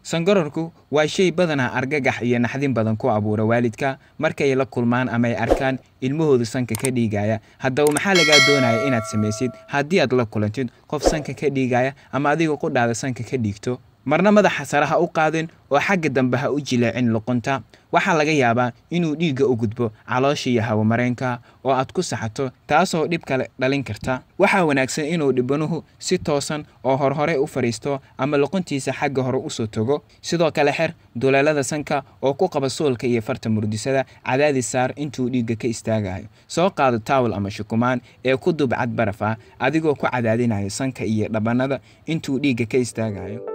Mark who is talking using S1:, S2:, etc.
S1: sangararku waa shay badanaa argagax iyo naxdin badan ku abuura waalidka markay la kulmaan ama ay arkaan ilmahoodu sanka ka dhiigaya haddaba maxaa lagaa doonaya inaad samaysid haddii aad la kulantid qof sanka ka dhiigaya ama adiga qudhaada sanka ka dhiigto marna madaxa sare ha u qaadin oo xagga dambe ha u jileecin luqunta waxaa laga yaabaa inuu dhiigga u gudbo caloosha iyo hawamareenka oo aad ku saxato taasoo dhib kale dhalin karta waxaa wanaagsan inuu dhibanuhu si toosan oo horhore u fadhiisto ama luquntiisa xagga hore usoo togo sidoo kale xer duleelada sanka oo ku qaba soolka iyo farta murdisada cadaadis saar intuu dhiigga ka istaagayo soo qaado taawal ama shukumaan ee ku dubcad baraf ah adigoo ku cadaadinaya sanka iyo dhabannada intuu dhiigga ka istaagayo